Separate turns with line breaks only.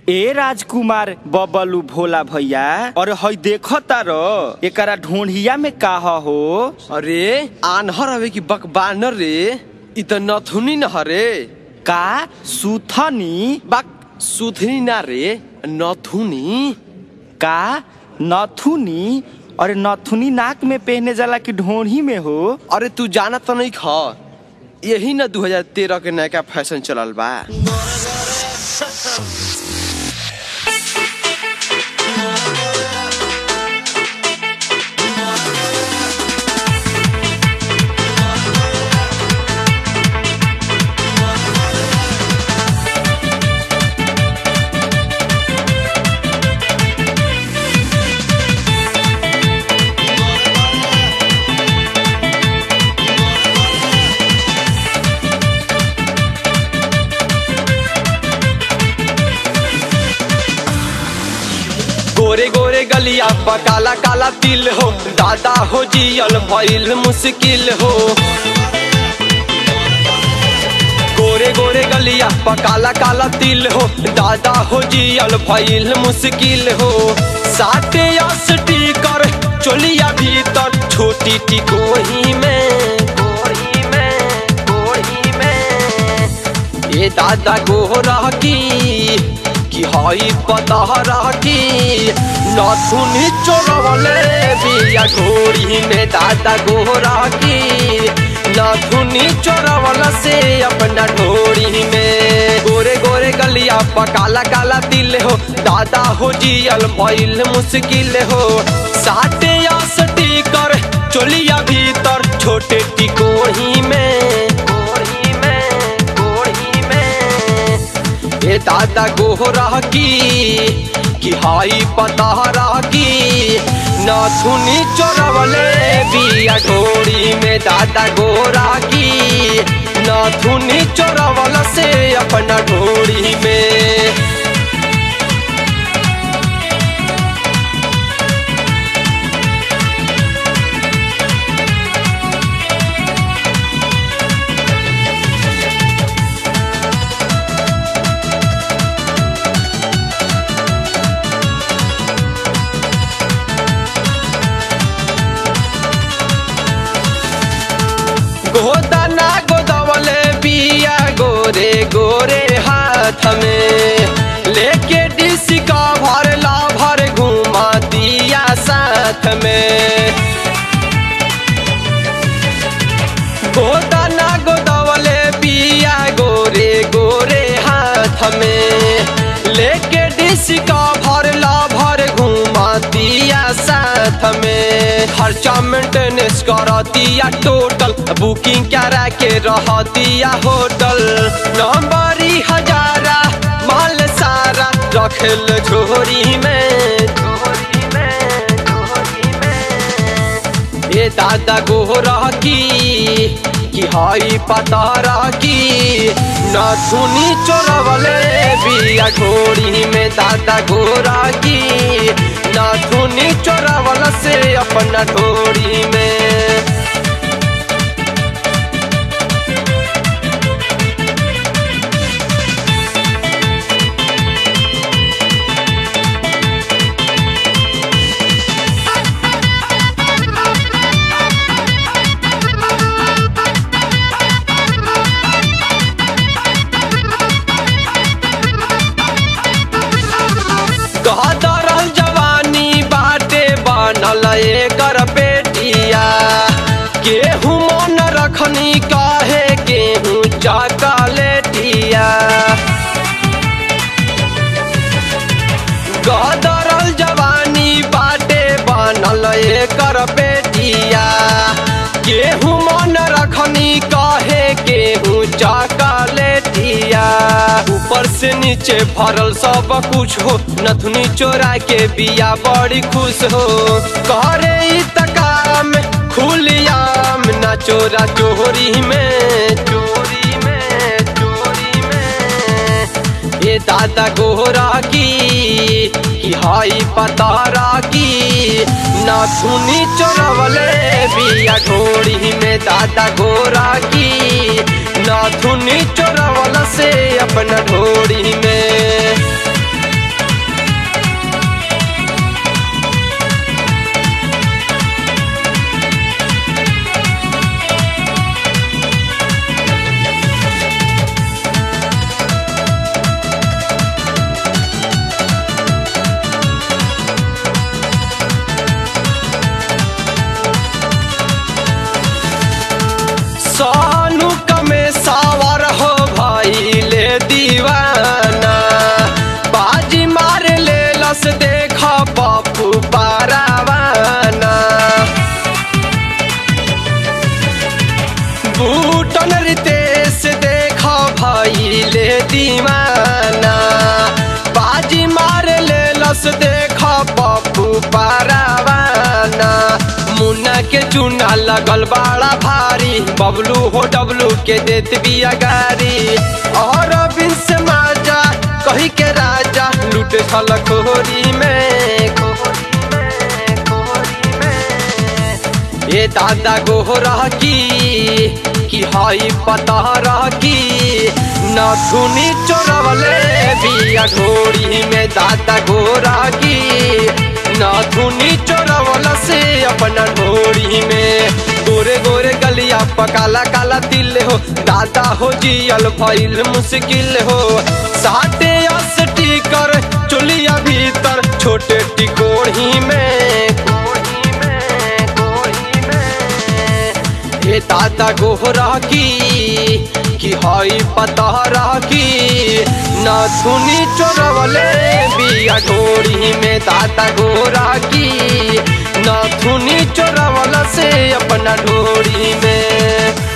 ए राजकुमार बबलू भोला भैया और हई देखो तारो एकरा ढोंढिया में का हो
अरे आन्हर हवे कि बकबानर रे इ त नथुनी न हरे
का सुथनी
बक सुथनी ना रे नथुनी
का नथुनी और नथुनी नाक में पहने जाला कि ढोंढी में हो
अरे तू जाना तो नहीं ख यही न 2013 के नया फैशन चलल बा गोरे गोरे गलिया पर काला काला तिल हो दादा हो जियल भइल मुश्किल हो गोरे गोरे गलिया पर काला काला तिल हो दादा हो जियल भइल मुश्किल हो साटे स्टीकर चोलिया भीतर छोटी टिकोही में गोही में गोही में ए दादा गोरा की कि हई पतहरा की नथुनी चोरवले बिया घोड़ी में दादा गोरा की नथुनी चोरवला से अपना ढोड़ी में गोरे गोरे गलिया पर काला काला तिल हो दादा हो जियल भइल मुश्किल हो साटे स्टीकर चोलिया भीतर छोटे टिकोही में गोही में गोही में ए दादा गोरा की कि हाई पतारा की नथुनी चोरवले बिया घोड़ी में दादा गोरा की नथुनी चोरवल से अपना ढोड़ी में गोदाना गोदवले बिया गोरे गोरे हाथ में लेके डिसी का भर ला भर घुमा दिया साथ में गोदाना गोदवले बिया गोरे गोरे हाथ में लेके डिसी का भर ला भर घुमा दिया साथ में खर्चा मेंटेनेंस कर दिया टोटल बुकिंग करा के रह दिया होटल नंबरी हजारा माल सारा रखल झोरी में झोरी में झोरी में ए दादा गोरा की कि हई पतारा की नथुनी चोरवले बिया घोड़ी में दादा गोरा की नथुनी चोरवल से अपना ढोड़ी में गहदरल जवानी बाटे बनल एकर बेटिया केहू मन रखनी काहे गेहूँ चकलेटिया गहदरल जवानी बाटे बनल एकर बेटिया केहू मन रखनी काहे गेहूँ चकलेटिया ऊपर से नीचे भरल सब कुछ हो नथुनी चोरा के बिया बड़ी खुश हो करे ई त काम खुलियाम न चोरा चोरी में चोरी में चोरी में ए दादा गोरा की कि हाई पतारा की नथुनी चोरवले बिया घोड़ी में दादा गोरा की नथुनी चोरवल से अपना ढोड़ी में दीवाना बाजी मार ले लस देखा पप्पू पारावाना मुन्ना के चूना लगल बड़ा भारी बबलू हो डबलू के देत बिया गारी और बिन से माजा कही के राजा लूट छल खोरी में खोरी में खोरी में ए दादा गोहरा की कि हाई पता रह की नथुनी चोरवले बिया ढोरी में दादा गोरा की नथुनी चोरवल से अपना ढोरी में गोरे गोरे गलिया पकाला काला तिल हो दादा हो जियल भइल मुश्किल हो साटे अस्टी कर चोलिया भीतर छोटे टिकोड़ी में कोड़ी में कोड़ी में हे दादा गोहरा की कि हई पता की नथुनी चोरवले बिया ढोरी में दादा गोरा की नथुनी चोरवल से अपना ढोरी में